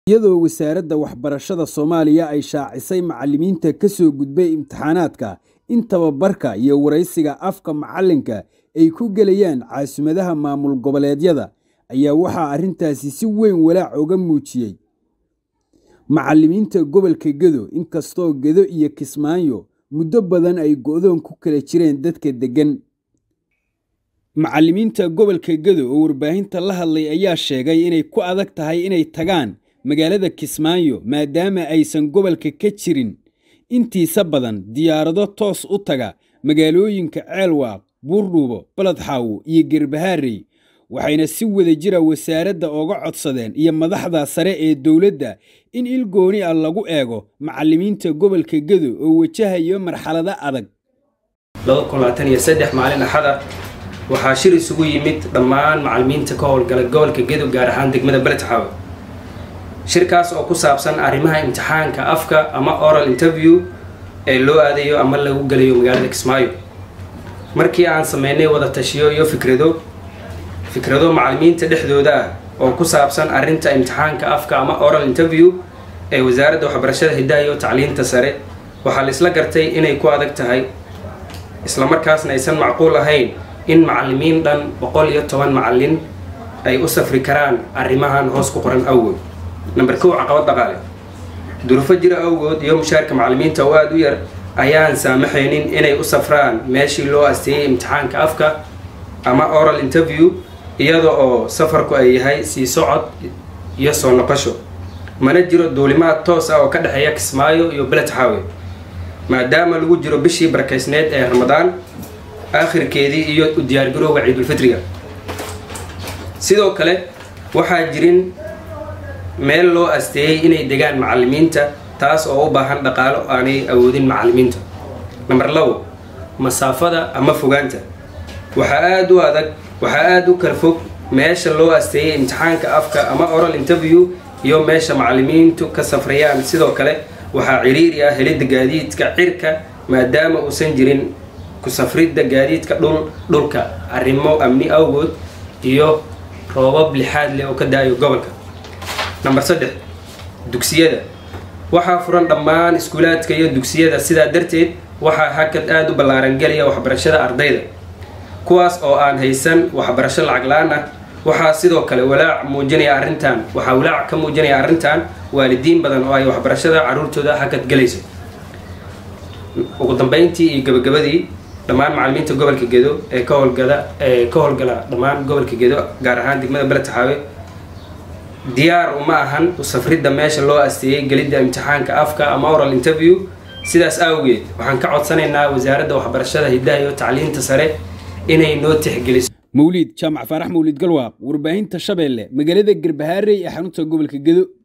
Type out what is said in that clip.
iyadoo wasaaradda waxbarashada soomaaliya ay shaacisay macallimiinta ka soo gudbay imtixaanaadka in tababarka iyo waraysiga afka macallinka ay ku gelayaan caasimadda maamul goboleedyada ayaa waxaa arrintaasi si weyn walaac uga muujiyey macallimiinta gobolka gedo inkastoo gedo iyo kismaayo muddo badan ay go'doon ku kala jireen dadka deggan macallimiinta gobolka gedo oo warbaahinta la hadlay ayaa sheegay inay ku adag tahay inay tagaan magaalada kismaayo maadaama aysan gobolka ka jirin intiisa badan diyaarado toos u taga magaalooyinka ceelwaaq buurdhuubo baladxaawo iyo gerbahaarey waxayna si wada jira wasaaradda ooga codsadeen iyo madaxda sare ee dowladda in il gooni ah lagu eego macallimiinta gobolka gedo oo wajahayo marxalado adag maalin axada waxaa shir isugu yimid dhammaan macallimiinta ka howlgala gobolka gedo gaar ahaan degmada baledxaawe shirkaas oo ku saabsan arrimaha imtixaanka afka ama oral interview ee loo aadayo ama lagu gelayo magaalada kismaayo markii aan sameynay wada tashiyo iyo fikrado fikrado macallimiinta dhexdooda ah oo ku saabsan arrinta imtixaanka afka ama oral interview ee wasaaradda waxbarashada hiddaha iyo tacliinta sare waxaa la isla gartay inay ku adag tahay islamarkaasna aysan macquul ahayn in macallimiin dhan boqol iyo toban macallin ay u safri karaan arrimahan hoos ku qoran awgood namber kow caqabad dhaqaale durufo jira awgood iyo mushaarka macallimiinta oo aada u yar ayaan saamaxaynin inay u safraan meeshii loo asteeyey imtixaanka afka ama oral interview iyada oo safarku ay yahay sii socod iyo soo noqosho mana jiro duulimaad toos ah oo ka dhexeeya kismaayo iyo beledxaawe maadaama lagu jiro bishii barakaysneed ee ramadaan aakhirkeedii iyo u diyaargarowga ciidulfitriga sidoo kale waxaa jirin meel loo asteeyey inay degaan macallimiinta taas oo u baahan dhaqaalo aanay awoodin macallimiinta namber labo masaafada ama fogaanta waxaa aada u adag waxaa aada u kala fog meesha loo asteeyey imtixaanka afka ama oral interview iyo meesha macallimiintu ka safrayaan sidoo kale waxaa ciriiri ah helidda gaadiidka cirka maadaama uusan jirin ku safridda gaadiidka dhul dhulka arrimo amni awgood iyo roobab lixaad leh oo ka da-ayo gobolka namber saddex dugsiyada waxaa furan dhammaan iskuulaadka iyo dugsiyada sidaa darteed waxaa hakad aada u ballaaran gelaya waxbarashada ardayda kuwaas oo aan haysan waxbarasho lacag la-aan ah waxaa sidoo kale walaac muujinaya arrintan waxaa walaac ka muujinaya arrintan waalidiin badan oo ay waxbarashada caruurtooda hakad gelayso ugu dambeyntii iyo gabagabadii dhammaan macallimiinta gobolka gedo ee ka howlgala ee ka howlgala dhammaan gobolka gedo gaar ahaan degmada beledtaxaawe diyaar uma ahan u safridda meesha loo asteeyey gelidda imtixaanka afka ama oral interview sidaas awgeed waxaan ka codsanaynaa wasaaradda waxbarashada hiddaha iyo tacliinta sare inay noo tixgeliso mawliid jaamac faarax mawliid galwaaq warbaahinta shabeelle magaalada gerbahaarey ee xarunta gobolka gedo